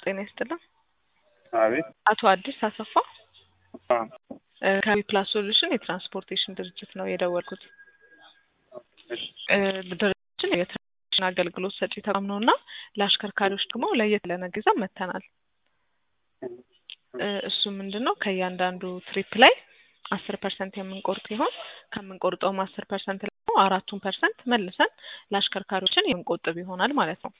ጤና ይስጥልን። አቤት አቶ አዲስ አሰፋ አ እ ከዊፕላስ ሶሉሽን የትራንስፖርቴሽን ድርጅት ነው የደወልኩት። እሺ እ ድርጅታችን የትራንስፖርቴሽን አገልግሎት ሰጪ ተቋም ነው እና ለአሽከርካሪዎች ደግሞ ለየት ያለ ነገር ይዘን መጥተናል። እ እሱ ምንድን ነው ከእያንዳንዱ ትሪፕ ላይ አስር ፐርሰንት የምንቆርጥ ሲሆን ከምንቆርጠውም አስር ፐርሰንት ደግሞ አራቱን ፐርሰንት መልሰን ለአሽከርካሪዎችን የምንቆጥብ ይሆናል ማለት ነው።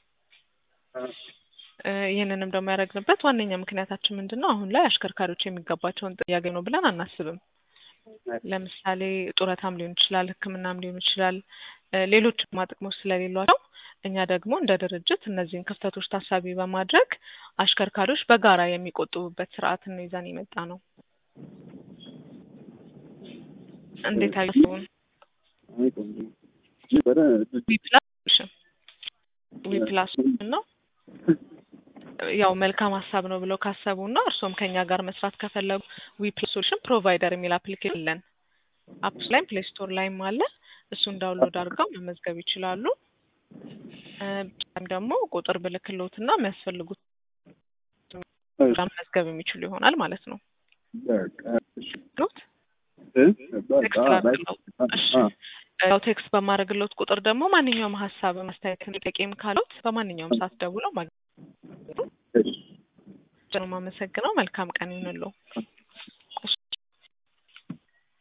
እ ይህንንም ደግሞ ያደረግንበት ዋነኛ ምክንያታችን ምንድን ነው? አሁን ላይ አሽከርካሪዎች የሚገባቸውን ጥቅም እያገኙ ነው ብለን አናስብም። ለምሳሌ ጡረታም ሊሆን ይችላል፣ ሕክምናም ሊሆን ይችላል፣ እ ሌሎች ጥቅማ ጥቅሞች ስለሌሏቸው እኛ ደግሞ እንደ ድርጅት እነዚህን ክፍተቶች ታሳቢ በማድረግ አሽከርካሪዎች በጋራ የሚቆጥቡበት ስርዓትን ነው ይዘን የመጣ ነው። እንዴት አየሱን? አይ ቆንጆ ነበረ ዊፕላስ ሶሉሽን ዊፕላስ ሶሉሽን ነው ያው መልካም ሀሳብ ነው ብለው ካሰቡ እና እርስዎም ከኛ ጋር መስራት ከፈለጉ ዊፕላስ ሶሉሽን ፕሮቫይደር የሚል አፕሊኬሽን አለን። አፕስ ላይም ፕሌይ ስቶር ላይም አለ። እሱን ዳውንሎድ አድርገው መመዝገብ ይችላሉ። እ በተጨማሪም ደግሞ ቁጥር ብልክሎት እና የሚያስፈልጉት መመዝገብ የሚችሉ ይሆናል ማለት ነው። በቃ እሺ ሎት እ በቃ ቴክስት ላድርግለው። እሺ ያው ቴክስት በማድረግሎት ቁጥር ደግሞ ማንኛውም ሀሳብ ማስተያየት ጥያቄም ካሉት በማንኛውም ሰዓት ደውለው ማግኘት እሺ ነው። የማመሰግነው። መልካም ቀን ይሁንልዎ።